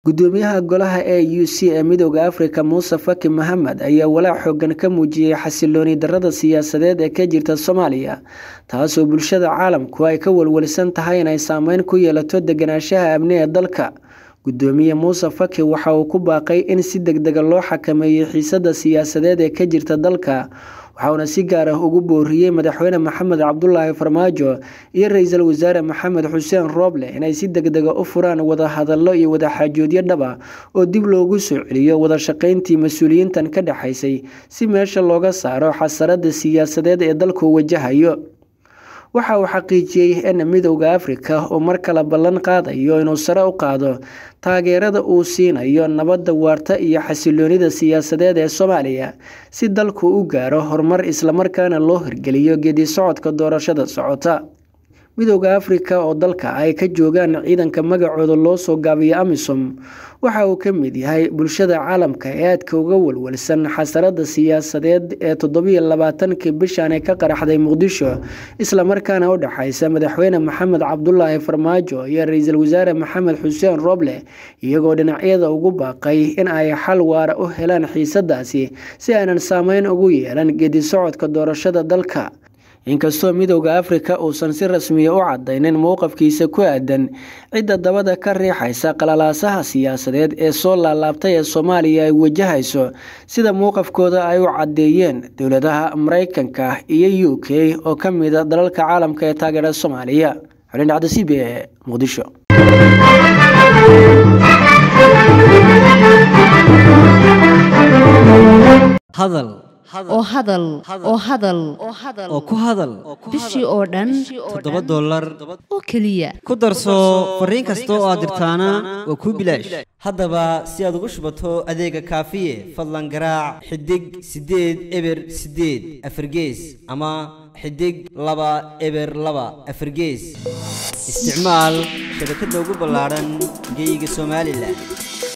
gudoomiyaha golaha a u c ee midooda afrika muuse faki maxamed ayaa walaac xoogan ka muujiyey xasilooni darada siyaasadeed ee ka jirta soomaaliya taasoo bulshada caalamku ay ka walwalsan tahay inay saameyn ku yeelato deganaanshaha amni ee dalka gudoomiye muuse faki waxa uu ku baaqay in si deg dega loo xakameeyo xiisada siyaasadeed ee ka jirta dalka waxauna si gaar ah ugu booriyey madaxweyne maxamed cabdulaahi farmaajo iyo ra-iisul wasaare maxamed xuseen rooble inay si deg dega u furaan wadahadallo iyo wadaxaajoodyo dhaba oo dib loogu soo celiyo wada shaqayntii mas-uuliyiintan ka dhexaysay si meesha looga saaro xasarada siyaasadeed ee dalku wajahayo waxa uu xaqiijiyey in midowda afrika uu mar kale ballan qaadayo inuu sare u qaado taageerada uu siinayo nabadda waarta iyo xasiloonida siyaasadeed ee soomaaliya si dalku u gaaro horumar islamarkaana loo hirgeliyo geedi socodka doorashada socota midowda afrika oo dalka ay ka joogaan ciidanka magacooda loo soo gaabiyo amisom waxa uu ka mid yahay bulshada caalamka ee aadka uga walwalsan xasarada siyaasadeed ee toddobiyo labaatankii bishan ee ka qaraxday muqdisho islamarkaana u dhexaysa madaxweyne maxamed cabdulaahi farmaajo iyo ra-iisul wasaare maxamed xuseen rooble iyagoo dhinacyada ugu baaqay in ay xal waara u helaan xiisadaasi si aanan saameyn ugu yeelan geedi socodka doorashada dalka inkastoo midowda afrika uusan si rasmiya u cadaynin mowqafkiisa ku aadan cidda dabada ka riixaysa qalalaasaha siyaasadeed ee soo laalaabtay ee soomaaliya ay wajahayso sida mowqafkooda ay u caddeeyeen dowladaha maraykanka iyo u k oo ka mida dalalka caalamka ee taageera soomaaliya xulin dhacda c b e muqdisho oo hadal oo hadal oo ku hadal bishii oo dhan toddoba dollar oo keliya ku darso fariin kasta oo aad dirtaana waa kuu bilaash haddaba si aad ugu shubato adeega kaafiye fadlan garaac xidig siddeed eber siddeed afargees ama xidig laba eber laba afargees isticmaal shabakadda ugu ballaadhan geyga somalilan